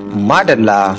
Madalla.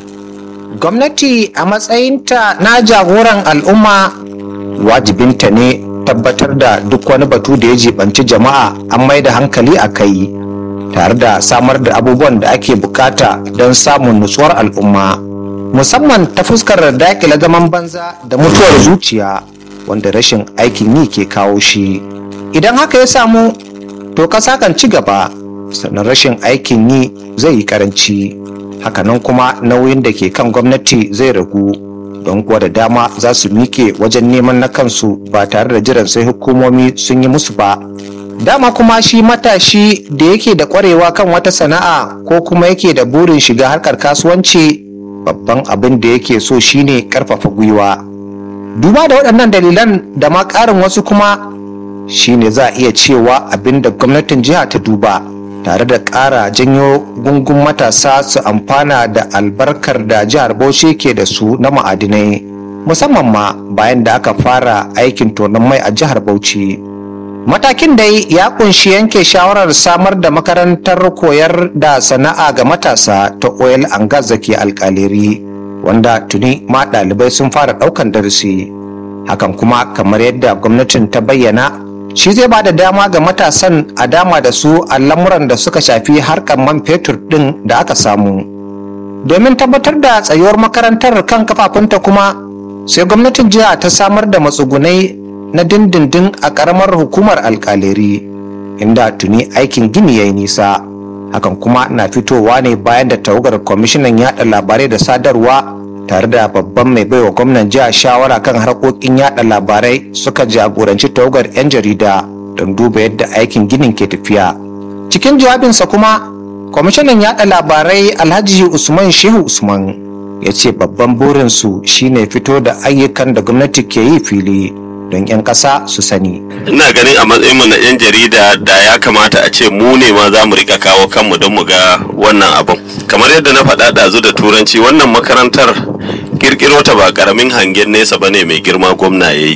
Gwamnati a matsayinta na jagoran al'umma wajibinta ne tabbatar da duk wani batu da ya jibanci jama'a an mai da hankali a kai tare da samar da abubuwan da ake bukata don samun nutsuwar al'umma musamman ta fuskar dakile zaman banza da mutuwar zuciya wanda rashin aikin yi ke kawo shi idan haka ya samu to kasa kan ci gaba sannan rashin aikin yi zai yi karanci hakanan kuma nauyin da ke kan gwamnati zai ragu don kuwa da dama za su mike wajen neman na kansu ba tare da jiran sai hukumomi sun yi musu ba dama kuma shi matashi da yake da kwarewa kan wata sana'a ko kuma yake da burin shiga harkar kasuwanci babban abin da yake so shine karfafa gwiwa duba da waɗannan dalilan da ma ƙarin wasu kuma shine za a iya cewa abin da gwamnatin jiha ta duba tare da ƙara janyo gungun matasa su amfana da albarkar da jihar bauchi ke da su na ma'adinai musamman ma bayan da aka fara aikin tonon mai a jihar bauchi matakin dai ya kunshi yanke shawarar samar da makarantar koyar da sana'a ga matasa ta oil and gas da ke alkaleri wanda tuni ma ɗalibai sun fara ɗaukan darasi hakan kuma kamar yadda gwamnatin ta bayyana shi zai ba da dama ga matasan a dama da su a lamuran da suka shafi harkar man fetur ɗin da aka samu domin tabbatar da tsayuwar makarantar kan kafafunta kuma sai gwamnatin jiha ta samar da matsugunai na dindindin a ƙaramar hukumar alƙaleri inda tuni aikin gini ya yi nisa hakan kuma na fitowa ne bayan da tawagar kwamishinan yaɗa labarai da sadarwa tare da babban mai baiwa gwamnan jiha shawara kan harkokin yada labarai suka jagoranci tawagar 'yan jarida don duba yadda aikin ginin ke tafiya cikin jawabinsa kuma kwamishinan yada labarai alhaji usman shehu usman ya ce babban burinsu shine fito da ayyukan da gwamnati ke yi fili don 'yan ƙasa su sani ina ganin a matsayinmu na 'yan jarida da ya kamata a ce mu ne ma za mu rika kawo kanmu don mu ga wannan abin kamar yadda na faɗa ɗazu da turanci wannan makarantar kirkiro ta ba karamin hangen nesa ba ne mai girma gwamna ya yi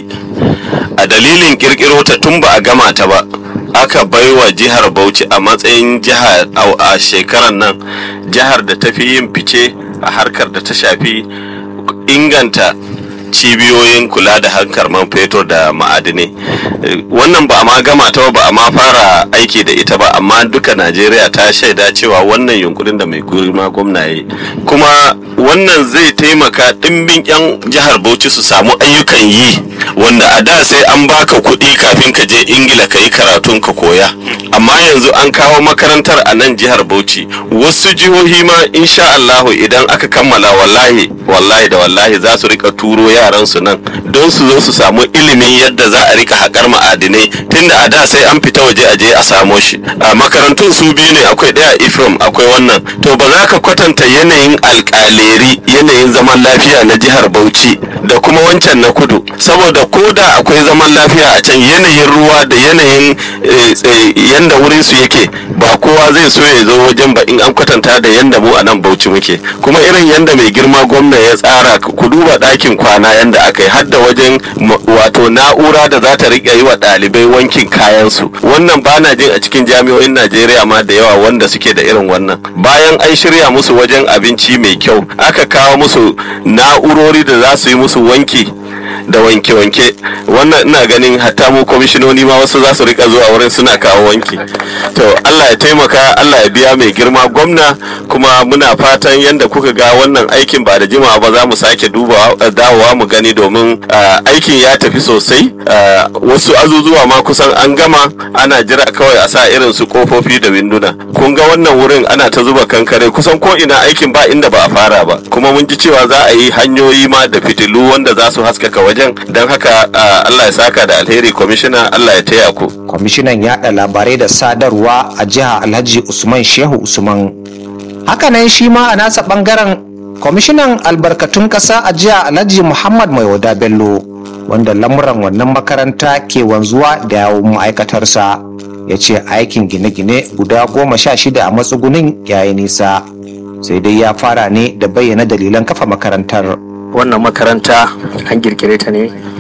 a dalilin kirkiro ta tun ba a gama ta ba aka baiwa jihar bauchi a matsayin jihar a shekarar nan jihar da ta fi yin fice a harkar da ta shafi inganta cibiyoyin kula da hankar man fetur da ma'adinai wannan ba ma gama ta ba a ma fara aiki da ita ba amma duka najeriya ta shaida cewa wannan yunkurin da mai girma gwamna ya yi kuma wannan zai taimaka ɗimbin 'yan jihar bauchi su samu ayyukan yi wanda a da sai an baka kuɗi kafin ka je ingila ka yi karatun ka koya amma yanzu an kawo makarantar a nan jihar bauchi wasu jihohi ma insha allahu idan aka kammala wallahi wallahi da wallahi za su rika turo yaran su nan don su zo su samu ilimin yadda za a rika haƙar ma'adinai tunda a da sai an fita waje a je a samo shi a makarantun su biyu ne akwai ɗaya ifrom akwai wannan to ba za ka kwatanta yanayin alƙaleri yanayin zaman lafiya na jihar bauchi da kuma wancan na kudu saboda ko da akwai zaman lafiya a can yanayin ruwa da yanayin yanda wurin su yake ba kowa zai so ya zo wajen ba in an kwatanta da yanda mu a nan bauchi muke kuma irin yanda mai girma gwamna ya tsara ku duba ɗakin kwana yanda aka yi har da wajen wato na'ura da za ta riƙe yi wa ɗalibai wankin kayansu wannan ba na jin a cikin jami'o'in najeriya ma da yawa wanda suke da irin wannan bayan an shirya musu wajen abinci mai kyau aka kawo musu na'urori da za su yi musu wanki da wanke-wanke wannan ina ganin hatta mu kwamishinoni ma wasu za su rika zuwa wurin suna kawo wanki to allah ya taimaka allah ya biya mai girma gwamna kuma muna fatan yadda kuka ga wannan aikin ba da jimawa ba za mu sake duba dawowa mu gani domin aikin ya tafi sosai wasu azuzuwa ma kusan an gama ana jira kawai a sa irin su kofofi da winduna kun ga wannan wurin ana ta zuba kankare kusan ko ina aikin ba inda ba a fara ba kuma mun ji cewa za a yi hanyoyi ma da fitilu wanda za su haskaka wajen don haka Allah ya saka da alheri kwamishina Allah ya taya ku. Kwamishinan yaɗa labarai da sadarwa a jiha Alhaji Usman Shehu Usman. Hakanan shi ma a nasa ɓangaren kwamishinan albarkatun ƙasa a jiha Alhaji Muhammad Maiwada Bello wanda lamuran wannan makaranta ke wanzuwa da yawon ma'aikatarsa ya ce aikin gine-gine guda goma sha shida a matsugunin yayi nisa sai dai ya fara ne da bayyana dalilan kafa makarantar. wannan makaranta an kirkire ta ne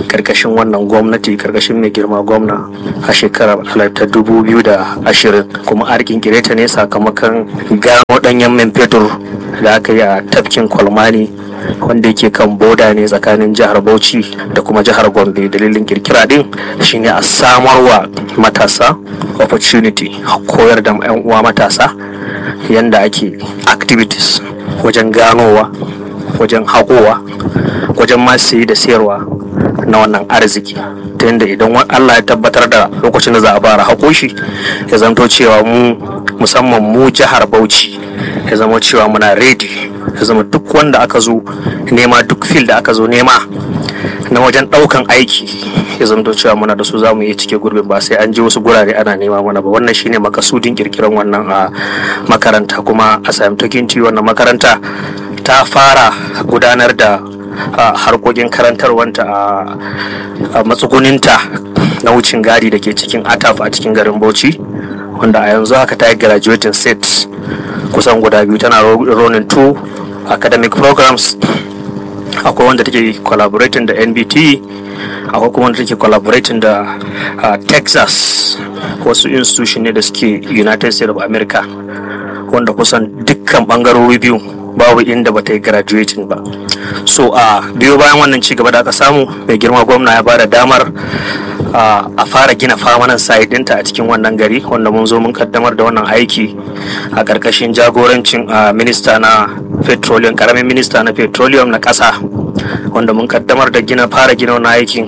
karkashin wannan gwamnati karkashin mai girma gwamna a shekarar ta dubu biyu da ashirin kuma an kirkire ta ne sakamakon gano danyen man fetur da aka yi a tafkin kwalmani wanda yake kan boda ne tsakanin jihar bauchi da kuma jihar gombe dalilin kirkira din shine a samarwa matasa opportunity koyar da 'yan uwa matasa yanda ake activities wajen ganowa wajen haƙowa wajen ma sayi da sayarwa na wannan arziki ta yadda idan Allah ya tabbatar da lokacin da za a fara haƙo shi ya zanto cewa mu musamman mu jihar Bauchi ya zama cewa muna ready ya zama duk wanda aka zo nema duk fil da aka zo nema na wajen ɗaukan aiki ya zanto cewa muna da su za mu iya cike gurbin ba sai an je wasu gurare ana nema mana ba wannan shine makasudin kirkiran wannan a makaranta kuma a samtokinti wannan makaranta ta fara gudanar da harkokin karantarwanta a matsuguninta na wucin gadi da ke cikin ataf a cikin garin bauchi wanda a yanzu haka ta yi graduating sets kusan guda biyu tana ronin two academic programs akwai wanda take collaborating da nbt akwai kuma wanda take collaborating da texas wasu institution ne da suke united states of america wanda kusan dukkan bangarori biyu babu inda bata yi graduating ba so a biyo bayan wannan ci gaba da aka samu mai girma gwamna ya bada damar a fara gina famanan site dinta a cikin wannan gari wanda mun zo mun kaddamar da wannan aiki a karkashin jagorancin minista na petroleum karamin minista na petroleum na ƙasa wanda mun kaddamar da gina fara gina wannan aikin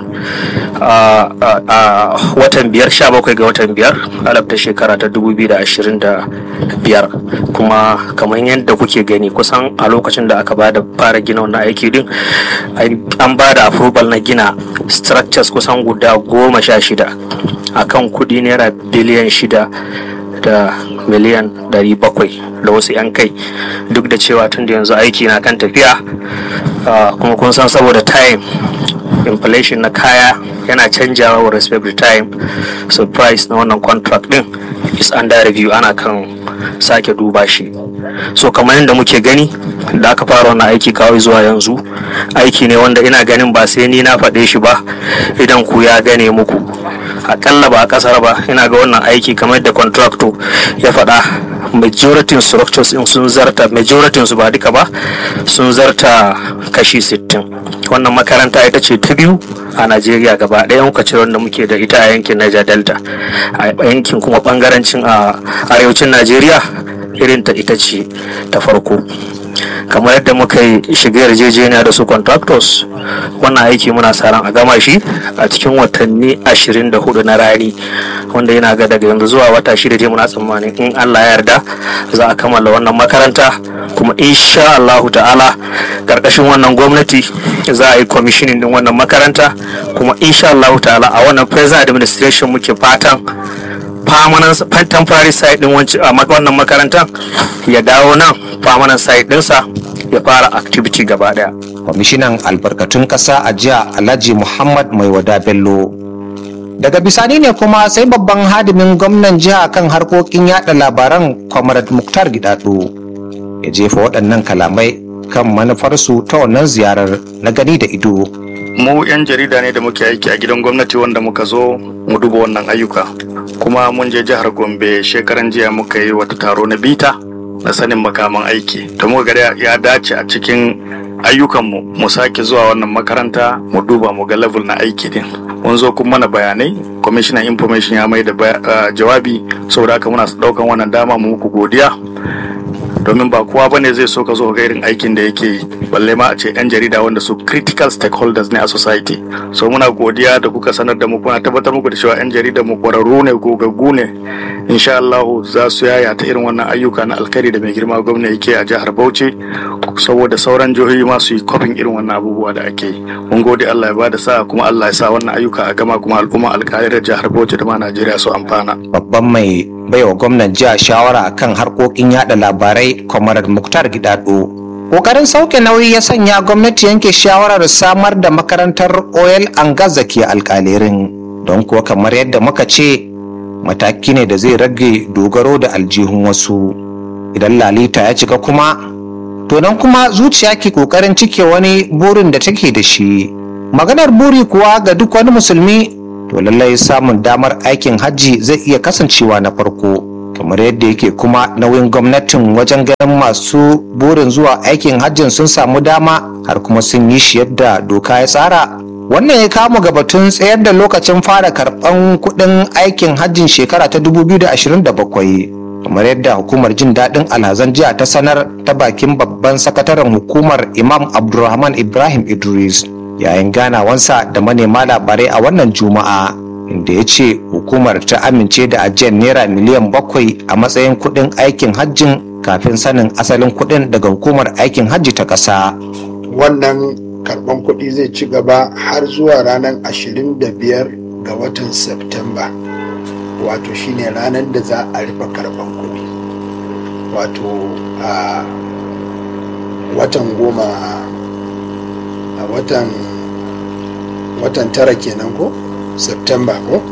a watan biyar sha bakwai ga watan biyar alaf ta shekara ta dubu biyu da ashirin da biyar kuma kamar yadda kuke gani kusan a lokacin da aka bada fara gina wannan aiki din an bada approval na gina structures kusan guda goma sha shida akan kudi naira biliyan shida da miliyan 700 da wasu 'yan kai duk da cewa tun da yanzu aiki na kan tafiya kuma kun san saboda time inflation na kaya yana canjawa wa respect to time so price na wannan contract din is under review ana kan sake duba shi so kamar yadda muke gani da aka fara wannan aiki kawai zuwa yanzu aiki ne wanda ina ganin ba sai ni na faɗe shi ba idan ku ya gane muku akalla ba a kasar ba ina ga wannan aiki kamar da contractor ya faɗa majority structures in sun zarta majority su ba duka ba sun zarta kashi 60 wannan makaranta ita ce ta biyu a najeriya gaba ɗaya muka ce wanda muke da ita a yankin niger delta a yankin kuma bangarancin a arewacin najeriya irin ta ita ce ta farko kamar yadda muka yi shiga yarjejeniya da su contractors wannan aiki muna sa ran a gama shi a cikin watanni 24 na rani wanda yana ga daga yanzu zuwa wata shida je muna tsammanin in Allah ya yarda za a kammala wannan makaranta kuma insha Allahu ta'ala karkashin wannan gwamnati za a yi commissioning din wannan makaranta kuma insha Allahu ta'ala a wannan present administration muke fatan permanent temporary site din wannan makarantar ya dawo nan permanent site dinsa ya fara activity gaba daya kwamishinan albarkatun ƙasa a jiya alhaji muhammad mai wada bello daga bisani ne kuma sai babban hadimin gwamnan jiha kan harkokin yada labaran comrade muktar gidado ya jefa waɗannan kalamai kan manufarsu ta wannan ziyarar na gani da ido mu 'yan jarida ne da muke aiki a gidan gwamnati wanda muka zo mu duba wannan ayyuka kuma mun je jihar gombe shekaran jiya muka yi wata taro na bita na sanin makaman aiki da muka ga ya dace a cikin ayyukanmu mu sake zuwa wannan makaranta mu duba mu ga level na aiki din mun zo kuma mana bayanai commissioner information ya mai da jawabi saboda haka muna daukan wannan dama mu muku godiya domin ba kowa bane zai so ka zo ga irin aikin da yake yi balle ma a ce yan jarida wanda su critical stakeholders ne a society so muna godiya da kuka sanar da mu kuna tabbatar muku da cewa yan jarida mu kwararru ne gogaggu ne insha Allah za su yaya ta irin wannan ayyuka na alkhairi da mai girma gwamna yake a jihar Bauchi saboda sauran jihohi ma su yi kofin irin wannan abubuwa da ake yi mun gode Allah ya bada sa kuma Allah ya sa wannan ayyuka a gama kuma al'umma alkhairar jihar Bauchi da ma Najeriya su amfana babban mai baiwa gwamnan jiya shawara kan harkokin yada labarai kwamarar muktar gidado kokarin sauke nauyi ya sanya gwamnati yanke shawarar samar da makarantar oil and gas da ke alkalerin don kuwa kamar yadda muka ce mataki ne da zai rage dogaro da aljihun wasu idan lalita ya cika kuma to nan kuma zuciya ke kokarin cike wani burin da take da shi maganar buri kuwa ga duk wani musulmi to lallai samun damar aikin hajji zai iya kasancewa na farko kamar yadda yake kuma nauyin gwamnatin wajen ganin masu burin zuwa aikin hajjin sun samu dama har kuma sun yi shi yadda doka ya tsara wannan ya kama ga batun tsayar da lokacin fara karɓan kuɗin aikin hajjin shekara ta 2027 kamar yadda hukumar jin daɗin alhazan jiya ta sanar ta bakin babban sakataren hukumar imam abdulrahman ibrahim idris yayin ganawansa da manema labarai a wannan juma'a inda ya ce hukumar ta amince da ajiyar naira miliyan bakwai a matsayin kuɗin aikin hajjin kafin sanin asalin kuɗin daga hukumar aikin hajji ta ƙasa. wannan karban kuɗi zai ci gaba har zuwa ranar 25 ga watan Septemba wato shine ranar da za a rufe karban kuɗi wato a watan goma a watan watan tara kenan ko Septemba ko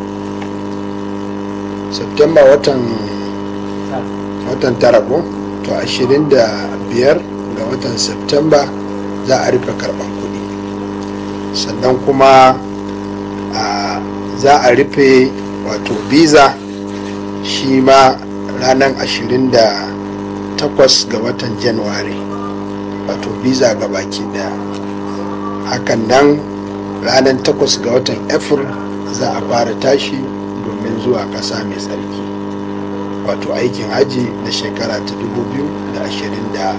Septemba watan watan tara ko to 25 ga watan Septemba za a rufe karban kuɗi sannan kuma za a rufe wato visa shi ma ranar 28 ga watan januwari wato visa ga baki daya hakan nan ranar 8 ga watan april za a fara tashi domin zuwa ƙasa mai tsarki wato aikin haji na shekara ta 2027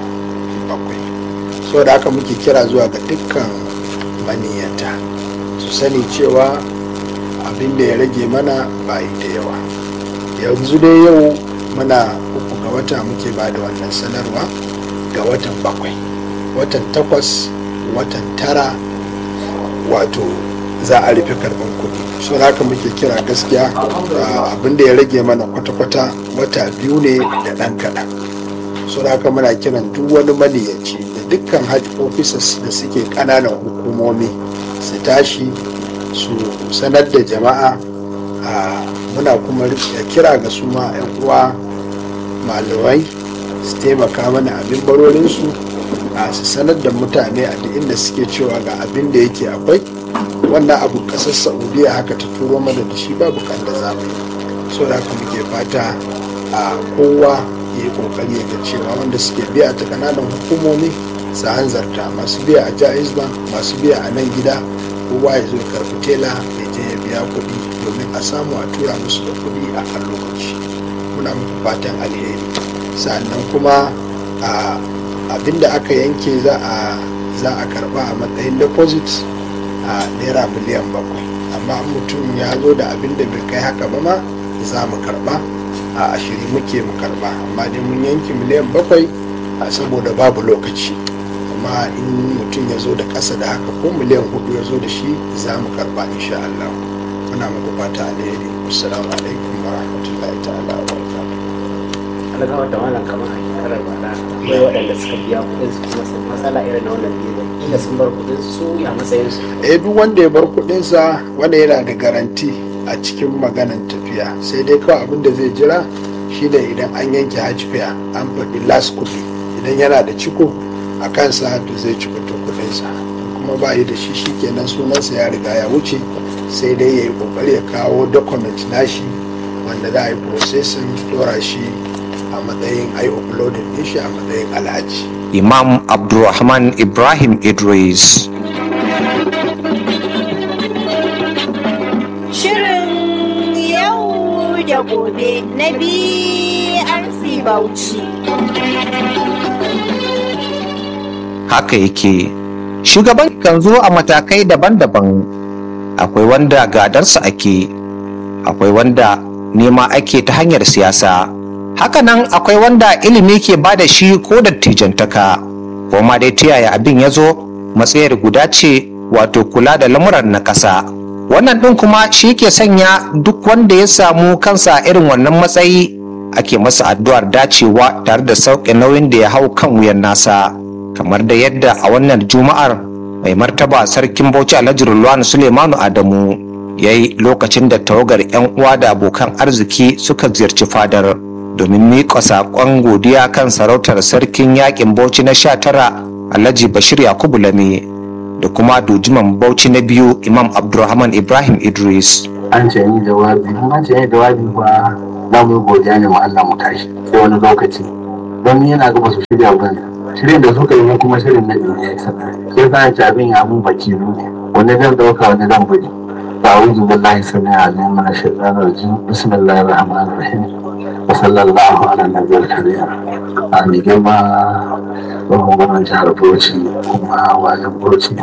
saboda haka muke kira zuwa ga dukkan maniyata su sani cewa abin da ya rage mana ba yi da yawa yanzu dai yau muna uku ga wata muke ba da wannan sanarwa ga watan bakwai watan takwas watan tara wato za a rufe karban kuɗi so haka muke kira gaskiya abin da ya rage mana kwata-kwata wata biyu ne da ɗan kaɗan so haka muna kiran duk wani maniyaci dukkan hajj officers da suke kananan hukumomi su tashi su sanar da jama'a muna kuma kira ga su ma 'yan uwa malamai su taimaka mana abin barorinsu a su sanar da mutane a duk inda suke cewa ga abin da yake akwai wannan abu kasar saudiya haka ta turo mana da shi babu kan da zamu yi so da haka muke fata a kowa ya yi kokari ya ga cewa wanda suke biya ta kananan hukumomi su hanzarta masu biya a jaiz bank masu biya a nan gida kowa ya zo karfi tela ya je ya biya kuɗi domin a samu a tura musu da kuɗi a kan lokaci muna muku fatan alheri sannan kuma abin da aka yanke za a za a karba a matsayin deposit a naira miliyan bakwai amma mutum ya zo da abin da bai kai haka ba ma za mu karba a ashiri muke mu karba amma dai mun yanke miliyan bakwai saboda babu lokaci amma in mutum ya zo da ƙasa da haka ko miliyan hudu ya zo da shi za mu karba insha Allah muna muku fata alheri assalamu alaikum wa rahmatullahi ta'ala wa barakatuh alagawa da malam kamar a shekarar bara akwai waɗanda suka biya kuɗin su kuma sun matsala irin na wannan biyu inda sun bar kuɗin su ya matsayin su eh duk wanda ya bar kuɗinsa wanda yana da garanti a cikin maganan tafiya sai dai kawai abin da zai jira shine idan an yanke hajj fare an faɗi las kuɗi idan yana da ciko a kansa to zai ci fito kuɗinsa kuma ba yi da shi shikenan sunansa ya riga ya wuce sai dai ya yi ƙoƙari ya kawo document nashi wanda za a yi processing dora shi a matsayin ai uploading din shi a matsayin alhaji imam abdulrahman ibrahim idris Shirin yau da gobe na BRC Bauchi. haka yake shugaban kan zo a matakai daban-daban akwai wanda gadarsa ake akwai wanda nema ake ta hanyar siyasa hakanan akwai wanda ilimi ke ba da shi ko dattijantaka ko ma dai ta yaya abin ya zo matsayar guda ce wato kula da lamuran na ƙasa wannan ɗin kuma shi ke sanya duk wanda ya samu kansa irin wannan matsayi ake masa addu'ar dacewa tare da sauƙe nauyin da ya hau kan wuyan nasa kamar da yadda a wannan juma'ar mai martaba sarkin bauchi alhaji rulwani suleimanu adamu ya yi lokacin da tawagar 'yan uwa da abokan arziki suka ziyarci fadar domin miƙa saƙon godiya kan sarautar sarkin yaƙin bauchi na sha tara alhaji bashir yakubu lame da kuma dojiman bauchi na biyu imam abdulrahman ibrahim idris an ce ni jawabi in an ce ni jawabi ba za mu yi godiya ne ma Allah mu tashi sai wani lokaci don ni yana gaba su shirya ba shirin da suka yi kuma shirin na duniya ya saka sai sa ci abin ya mun baki ne wani zan dauka wani zan bari أعوذ بالله السميع العليم من الشيطان الرجيم بسم الله الرحمن الرحيم وصلى الله على النبي الكريم آمين جماعة وهم من جهر بوشي وما واجب بوشي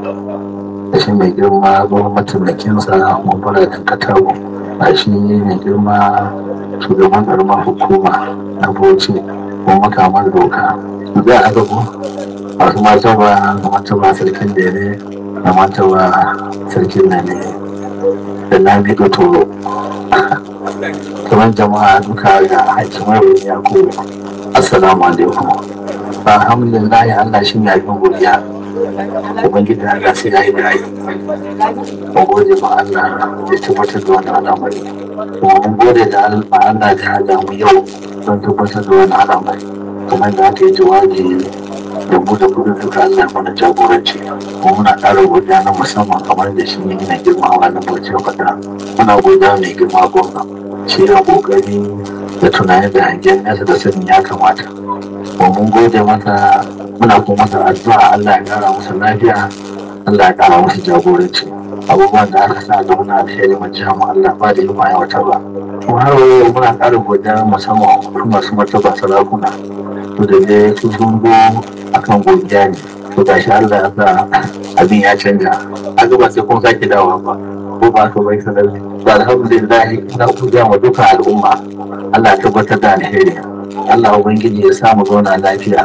da shi mai girma gwamnatin mataimakinsa mambara da katago a shi mai girma shugaban karamar hukuma na bauchi ko makamar doka za a gabo masu martaba da martaba sarkin dere da martaba sarkin nane da na bido toro kamar jama'a duka ga hakimar ya ko assalamu alaikum alhamdulillah allah shi ne abin godiya ubangiji Allah sai ya yi bayani mun gode ma Allah da tabbatar da wani al'amari kuma mun gode da Allah da ya haɗa mu yau don tabbatar da wani al'amari kamar da aka yi jawabi da mu da kudin duka Allah mana jagoranci kuma muna ƙara godiya na musamman kamar da shi ne na girma wa na bauchi faɗa muna godiya mai girma gwamna shi ya ƙoƙari da tunani da hangen nesa da sanin ya kamata mun gode masa muna kuma masa addu'a Allah ya kara masa lafiya Allah ya kara masa jagoranci abubuwan da aka sa ga muna alheri mu ji mu Allah ba da yi ma wata ba kuma har yau muna ƙara godiya musamman kuma masu martaba sarakuna to da dai su sun go akan godiya ne to gashi Allah ya sa abin ya canja a gaba sai kun sake dawowa ba ko ba ka bai sanar da alhamdulillah ina godiya wa duka al'umma Allah ya tabbatar da alheri Allah Ubangiji ya samu zauna lafiya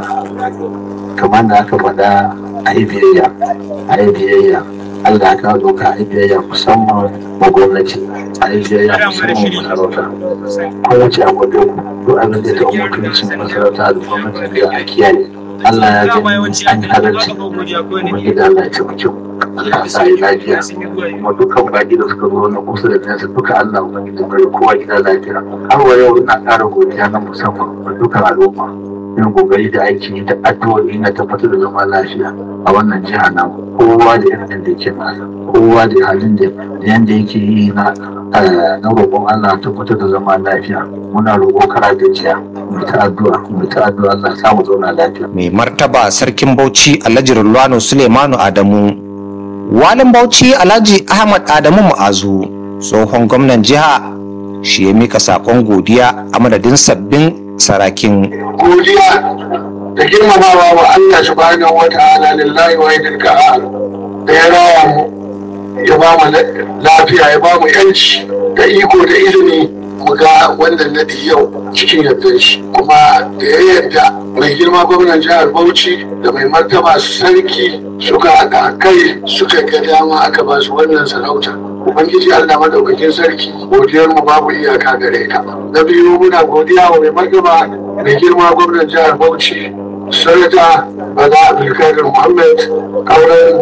kamar da aka faɗa a yi biyayya a yi biyayya Allah ya kawo doka a yi biyayya musamman ma gwamnati a yi biyayya musamman masarauta kowace abu da duk abin da ta mutuncin masarauta da gwamnati da a kiyaye Allah ya gani an yi halarci Ubangiji Allah ya ci kyau Allah sa yi lafiya kuma dukkan baki da suka zo na kusa da nesa duka Allah Ubangiji bari kowa gida lafiya har wa yau ina ƙara godiya na musamman ga dukkan al'umma yin kokari da aiki yi da addu'o'i na tabbatar da zama lafiya a wannan jiha na kowa da irin da yake nasa kowa da halin da yanda yake yi na na roƙon Allah tabbatar da zama lafiya muna roƙo kara gajiya mu ta addu'a mu ta addu'a Allah ya samu zauna lafiya mai martaba sarkin bauchi alhaji rulwano suleimanu adamu walin bauchi alhaji ahmad adamu mu'azu tsohon gwamnan jiha shi ya mika saƙon godiya a madadin sabbin sarakin godiya da girmamawa wa Allah subhanahu wa ta'ala lillahi wa yadil qahar da ya raya mu ya ba mu lafiya ya ba mu yanci da iko da ilimi mu ga wannan nadi yau cikin yardar shi kuma da ya yarda mai girma gwamnan jihar Bauchi da mai martaba sarki suka haɗa kai suka ga dama aka ba su wannan sarauta ubangiji allah madaukakin sarki godiyar mu babu iyaka gare ta na biyu muna godiya wa mai martaba mai girma gwamnan jihar bauchi sanata bala abdulkadir muhammad kauran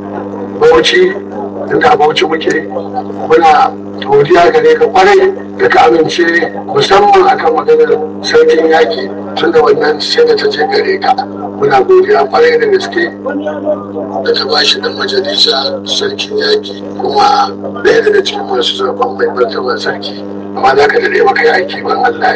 bauchi inda bauchi muke muna godiya gare ka kwarai da ka amince musamman akan maganar sarkin yaki tunda wannan sai da ta je gare ka muna godiya kwarai da gaske da ta bashi dan majalisa sarkin yaki kuma ɗaya daga cikin masu zaben mai martaba sarki amma za ka daɗe maka yaki ban Allah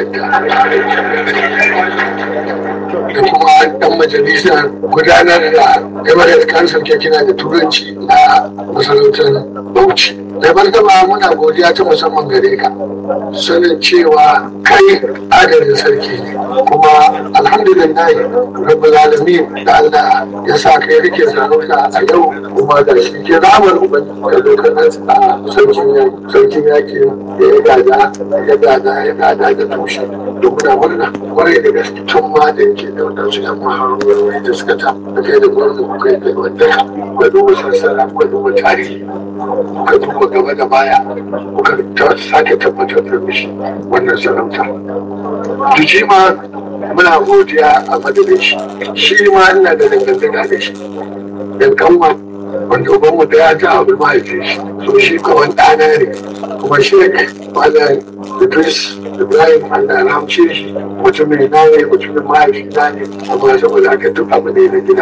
da kuma dan majalisa gudanar da emirate council ke kina da turanci na masarautar bauchi da martaba muna godiya ta musamman gare ka sanin cewa kai adalin sarki ne kuma alhamdulillah rabbul alamin da Allah ya sa kai rike sarauta a yau kuma da shi ke ramar ubangiji da lokacin a sarkin yaki sarkin yaki da ya gada ya gada ya gada da tushe da muna murna kwarai da gaske tun ma da yake da wadansu yan maharurori da suka ta da kai da gwamnati kuka yi kai wadda ka duba sassara ka duba tarihi ka duba gaba da baya kuka sake tabbatar da shi wannan sarauta Jiji ma muna godiya a madadin shi shi ma ina da dangantaka da shi yan kanwa wanda ubanmu da ya ta abu mahaifin shi so shi kawan ɗana ne kuma shi ne malam Idris Ibrahim Allah rahamce shi mutumin na ne mutumin mahaifi na ne amma saboda haka duk abu ne na gida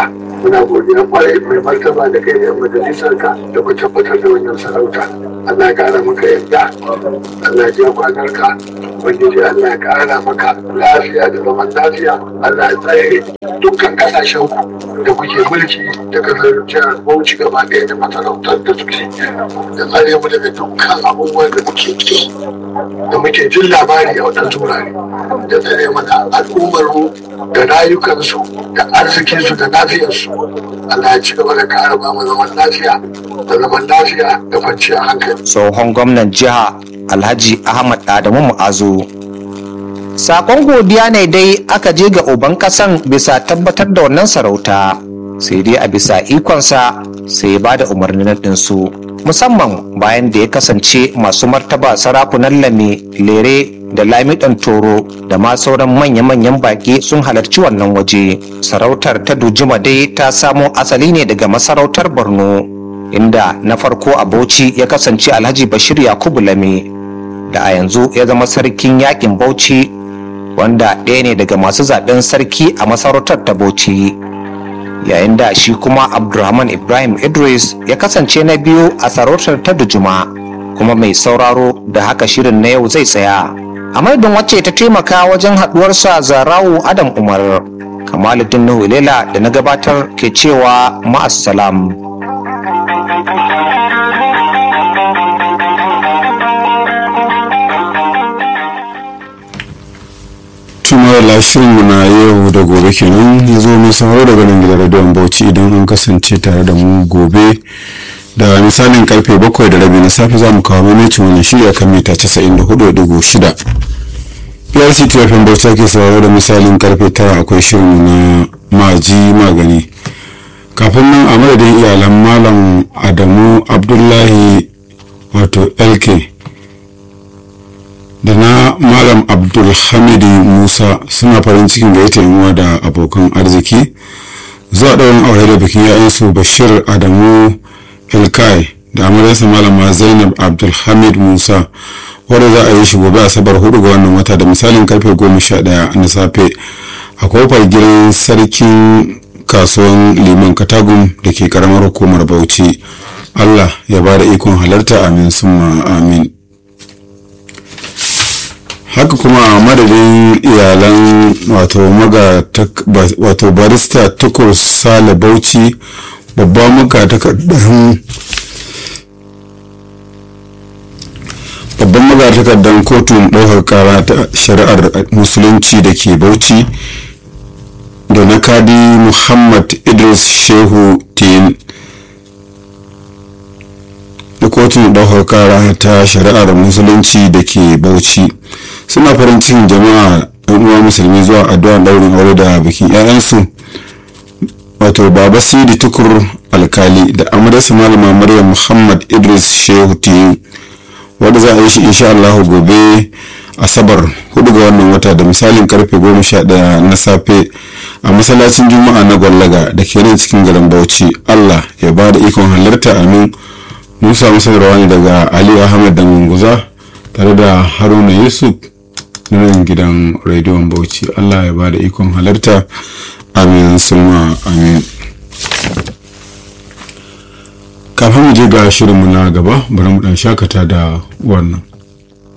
muna godiya kwarai mai martaba da kai da yan majalisar ka da ku tabbatar da wannan sarauta Allah ya kara maka yadda Allah ya ja kwanar ka ubangiji Allah ya kara maka lafiya da zaman lafiya Allah ya tsare dukkan kasashen ku da kuke mulki da kasar jihar Bauchi gaba ɗaya da masarautar da suke da tsare mu daga dukkan abubuwan da muke ki da muke jin labari a waɗansu wurare da tsare mana al'ummar mu da rayukansu da arzikinsu da lafiyarsu Allah ya ci gaba da kare ba mu zaman lafiya da zaman lafiya da kwanciyar hankali tsohon gwamnan jiha alhaji ahmad adamu mu'azu sakon godiya ne dai aka je ga uban kasan bisa tabbatar da wannan sarauta sai dai a bisa ikonsa sai ya bada umarnin ɗinsu musamman bayan da ya kasance masu martaba sarakunan lame lere da lamiɗan toro da ma sauran manya-manyan baƙi sun halarci wannan waje sarautar ta dujuma dai ta samo asali ne daga masarautar borno inda na farko a bauchi ya kasance alhaji bashir yakubu lame da a yanzu ya zama sarkin yakin bauchi wanda ɗaya ne daga masu zaɓen sarki a masarautar ta bauchi yayin da shi kuma abdulrahman ibrahim idris ya kasance na biyu a sarautar ta dujuma kuma mai sauraro da haka shirin na yau zai tsaya a madadin wacce ta taimaka wajen haɗuwarsa zarawu adam umar kamaluddin nuhu lela da na gabatar ke cewa ma'assalam. tumar shirinmu na yau da gobe kenan ya zo mai sauraro daga nan gidan radiyon bauchi idan an kasance tare da mu gobe da misalin karfe bakwai da rabi na safe za mu kawo mamacin wani shirya kan mita 94.6 prc tfm bauchi ake sauraro da misalin karfe tara akwai shirinmu na maji magani kafin nan a madadin iyalan malam adamu abdullahi wato lk da na malam abdulhamidi musa suna farin cikin gaita yanuwa da abokan arziki zuwa ɗaurin aure da bikin yayansu bashir adamu ilkai da amaryarsa malama zainab abdulhamid musa wadda za a yi shi gobe asabar hudu ga wannan wata da misalin karfe goma sha ɗaya na safe a kofar gidan sarkin kasuwan liman katagum da ke karamar hukumar bauchi allah ya ba da ikon halarta amin summa amin haka kuma a madadin iyalan wato barista tukur sale bauchi babban muka takardar babban magatakardar kotun ɗaukar kara ta shari'ar musulunci da ke bauchi da na kadi muhammad idris shehu tin da kotun ɗaukar kara ta shari'ar musulunci da ke bauchi suna farin cikin jama'a yan uwa musulmi zuwa addu'a daurin aure da bikin 'ya'yansu wato baba sidi tukur alkali da amaryarsa malama maryam muhammad idris shehu tiyu wadda za a yi shi insha allahu gobe asabar hudu ga wannan wata da misalin karfe goma sha daya na safe a masallacin juma'a na gwallaga da ke nan cikin garin bauchi allah ya ba da ikon halarta amin mun samu sanarwa ne daga aliyu ahmed da munguza tare da haruna yusuf na nan gidan rediyon bauchi allah ya ba da ikon halarta amin sulma amin kafin mu je ga shirinmu na gaba bari mu dan shakata da wannan